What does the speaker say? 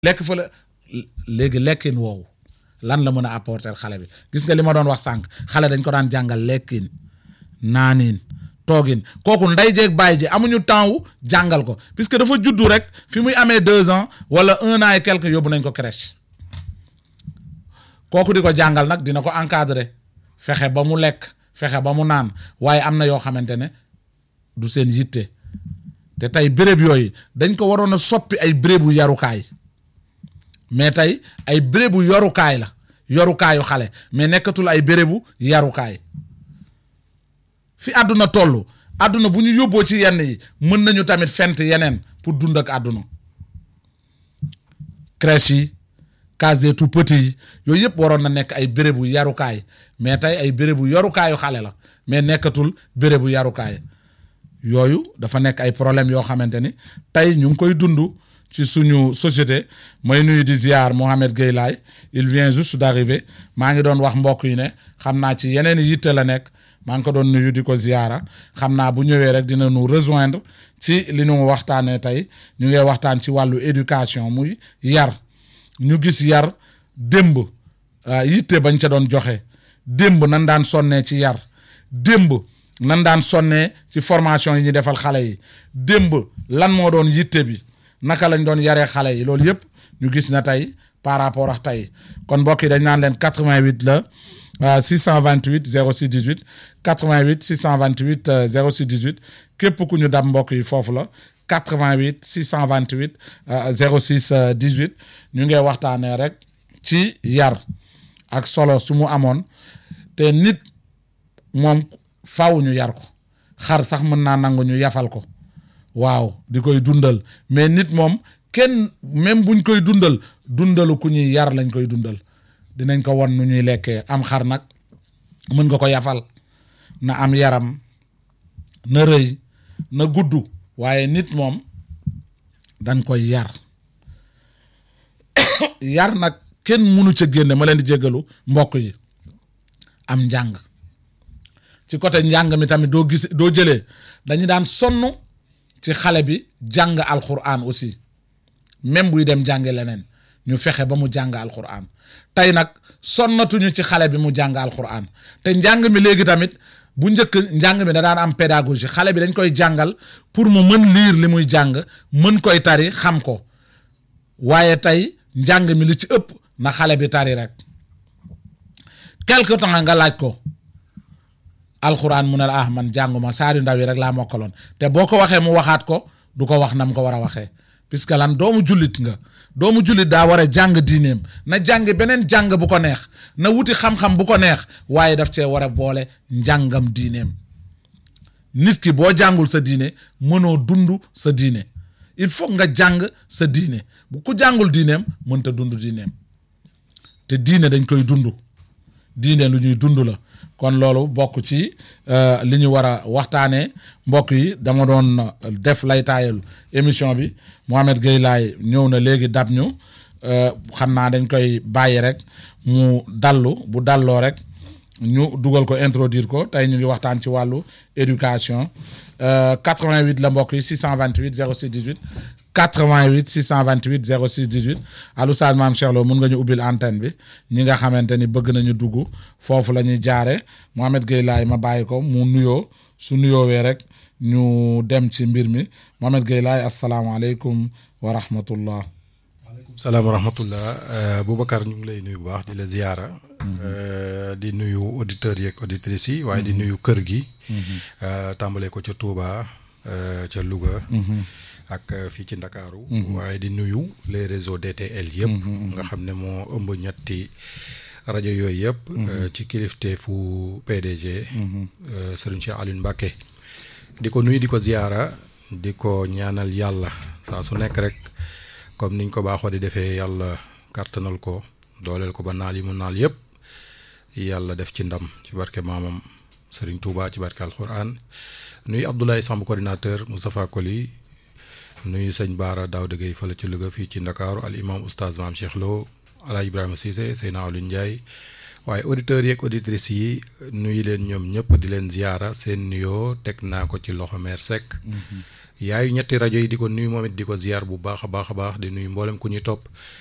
lekk fa la léegi lekkin woowu lan la mën a apporter xale bi gis nga li ma doon wax sànq xale dañ ko daan jàngal lekkin naaniin toogin kooku ndey jeeg bàyyi ji amuñu temps wu jàngal ko puisque dafa juddu rek fi muy amee deux ans wala un an et quelque yóbbu nañ ko crèche kooku di ko jàngal nag dina ko encadrer fexe ba mu lekk fexe ba mu naan waaye am na yoo xamante ne du seen yitte te tey béréb yooyu dañ ko waroon a soppi ay bérébu yarukaay mais tey ay bérébu yorukaay la yorukaayu xale mais nekkatul ay bérébu yarukaay fi àdduna toll àdduna bu ñu yóbboo ci yenn yi mën nañu tamit fent yeneen pour dund ak àdduna crèche yi case tout petit yi yooyu yëpp waroon na nekk ay bérébu yarukaay mais tey ay bérébu yorukaayu xale la mais nekkatul bérébu yarukaay yooyu dafa nekk ay problème yoo xamante ni tey ñu ngi koy dund ci suñu société mooy nuyu di ziar Mohamed Gueye Laye il vient juste d'arriver maa ngi doon wax mbokk yi ne xam naa ci yeneen yitte la nekk maa ngi ko doon nuyu di ko ziara xam naa bu ñëwee rek dina nu rejoindre ci li ñu waxtaanee tey ñu ngi waxtaan ci wàllu éducation muy yar ñu gis yar démb yitte bañ ca doon joxe démb nan daan sonnee ci yar démb nan daan sonnee ci formation yi ñu defal xale yi démb lan moo doon yitte bi naka lañ doon yaree xale yi loolu yëpp ñu gis na tey par rapport ak tey kon mbokk yi dañ naan leen 88 la 628 06 18 88 628 06 18 képp ku ñu dab mbokk yi foofu la 88 628 06 18 ñu ngi waxtaanee rek ci yar ak solo su mu amoon te nit moom faw ñu yar ko xar sax mën naa nangu ñu yafal ko waaw di koy dundal mais nit moom kenn même buñ koy dundal dundalu ku ñuy yar lañ koy dundal dinañ ko won nu ñuy lekkee am xar nag mën nga ko yafal na am yaram na rëy na gudd waaye nit moom dañ koy yar yar nag kenn mënu ca génne ma leen di jéggalu mbokk yi am njàng ci côté njàng mi tamit doo gis doo jëlee dañu daan sonn ci xale bi jàng alxuraan aussi même buy dem jàngi leneen ñu fexe ba mu jàng alxuraan tey nag sonnatuñu ci xale bi mu jàng alxuraan te njàng mi léegi tamit bu njëkk njàng mi da daan am pédagogie xale bi dañ koy jàngal pour mu mën lire li muy jàng mën koy tari xam ko waaye tey njàng mi li ci ëpp na xale bi tari rek quelque temps nga laaj ko alxuraan mu ne la ah man jànguma saari ndaw yi rek laa mokkaloon te boo ko waxee mu waxaat ko du ko wax nam ko war a waxee puisque lan doomu jullit nga doomu jullit daa war a jàng diineem na jàng beneen jàng bu ko neex na wuti xam-xam bu ko neex waaye daf cee war a boole njàngam diineem nit ki boo jàngul sa diine mënoo dund sa diine il faut nga jàng sa diine bu ku jàngul diineem mënta dund diineem te diine dañ koy dund diine lu ñuy dund la kon loolu bokk ci li ñu war a waxtaanee mbokk yi dama doon def lay taayal émission bi Mohamed Gueye Laye ñëw na léegi dab ñu xam naa dañ koy bàyyi rek mu dallu bu dalloo rek ñu dugal ko introduire ko tey ñu ngi waxtaan ci wàllu éducation 88 la mbokk yi 628 06 18 88 628 06 18 allo Oustaz Mame Cheikh Lo mun nga ñu ubbil antenne bi ñi nga xamante ni bëgg nañu dugg foofu la ñuy jaare Mohamed Gueye Laye ma bàyyi ko mu nuyoo su nuyoowee rek ñu dem ci mbir mi Mohamed Gueye Laye asalaamaaleykum wa rahmatullah waaleykum salaam wa rahmatullah Boubacar ñu ngi lay nuyu bu baax di la ziyaara di nuyu auditeurs yeeg auditrices yi waaye di nuyu kër gi tàmbalee ko ca Touba ca Louga ak fii ci Ndakaaru waaye di nuyu les réseaux DTL yëpp nga xam ne moo ëmb ñetti rajo yooyu yëpp ci kilifteefu PDG Serigne Cheikh Alioune Mbacké di ko nuyu di ko ziyaara di ko ñaanal yàlla saa su nekk rek comme niñ ko baaxoo di defee yàlla kàttanal ko dooleel ko ba naal yi mu naal yëpp yàlla def ci ndam ci barke maamam Serigne Touba ci barke alquran nuyu Abdoulaye Samb coordinateur Moustapha Koli nuyu sëñ Baara Daouda Gueye fële ci Louga fii ci Ndakaaru al imam oustaz Mame Cheikh Lo Ala Ibrahima Cissé Seyna Aliou Ndiaye waaye auditeurs yeeg auditrices yi nuyu leen ñoom ñëpp di leen ziyaara seen nuyoo teg naa ko ci loxo meer Seck yaayu ñetti rajo yi di ko nuyu moom it di ko ziyaar bu baax a baax a baax di nuyu mboolem ku ñuy topp